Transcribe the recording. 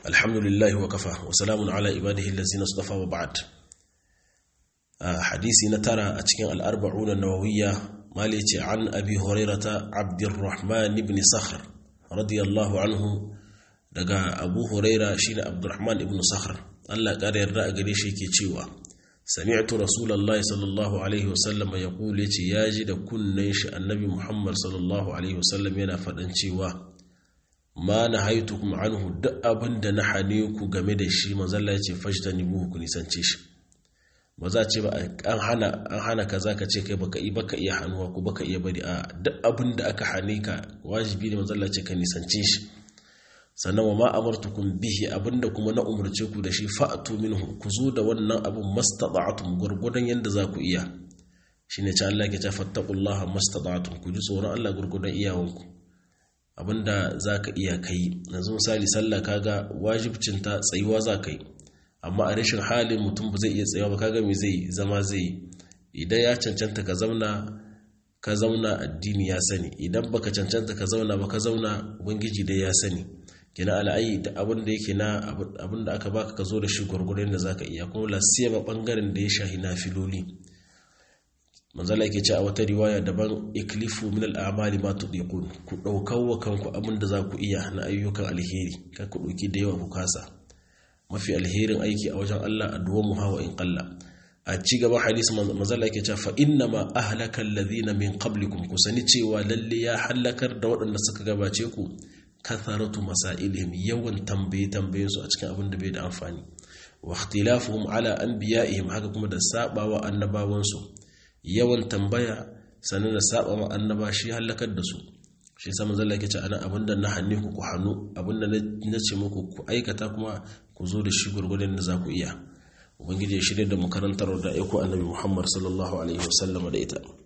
alhamdulillahi wa kafa wa salamun ala ibadihi allazina istafa wa ba'd hadisi na tara a cikin al-arba'un an-nawawiyya mali ce an abi hurairata abdurrahman ibn sakhr radiyallahu anhu daga abu huraira shine abdurrahman ibn sakhr Allah ƙara yarda a gare shi yake cewa sami'tu rasulullahi sallallahu alaihi wasallam yaqulu yace yaji da kunnen shi annabi muhammad sallallahu alaihi wasallam yana faɗan cewa ma nahaitukum anhu duk abin da na hane ku game da shi manzo Allah yace fajtanibuhu ku nisance shi ba za ce ba an hana an hana kaza ka ce kai baka yi baka iya hannuwa ko baka iya bari a duk abin da aka hane ka wajibi ne manzo Allah ce ka nisance shi sannan wa ma amartukum bihi abinda kuma na umarce ku da shi fa'atu minhu ku zo da wannan abin mastata'tum gurgudan yanda za ku iya shine ce Allah ke ce fattaqullaha mastata'tum ku ji tsoron Allah gurgudan iyawanku abinda zaka iya kai yanzu misali sallah kaga wajibcin ta tsayuwa za ka yi amma a rashin halin mutum ba zai iya tsayuwa ba kaga me zai zama zai idan ya cancanta ka zauna ka zauna addini ya sani idan baka cancanta ka zauna ba ka zauna ubangiji dai ya sani kina al'ayi da abin da yake na abin da aka baka ka zo da shi gwargwadon da zaka iya kuma lasiya ba bangaren da ya shahi na filoli manzala yake ce a wata riwaya daban iklifu min al'amali ma tudiqun ku daukar wa kanku abin da za ku iya na ayyukan alheri ka ku dauki da yawa ku kasa mafi alherin aiki a wajen Allah addu'a mu hawa in qalla a ci gaban hadisi manzala yake cewa fa inna ma ahlaka alladhina min qablikum ku sani cewa lalle ya halakar da waɗanda suka gabace ku katharatu masailihim yawan tambaye tambayen su a cikin abin da bai da amfani wa ikhtilafuhum ala anbiya'ihim haka kuma da sabawa annabawan su yawan tambaya sannan da sabawa annaba shi halakar da su shi yasa manzo Allah yake ce ana abinda na hanne ku ku hannu abinda na ce muku ku aikata kuma ku zo da shi gurgurdan da za ku iya ubangiji ya shirya da mu karantar da aiko annabi Muhammad sallallahu alaihi wasallam da ita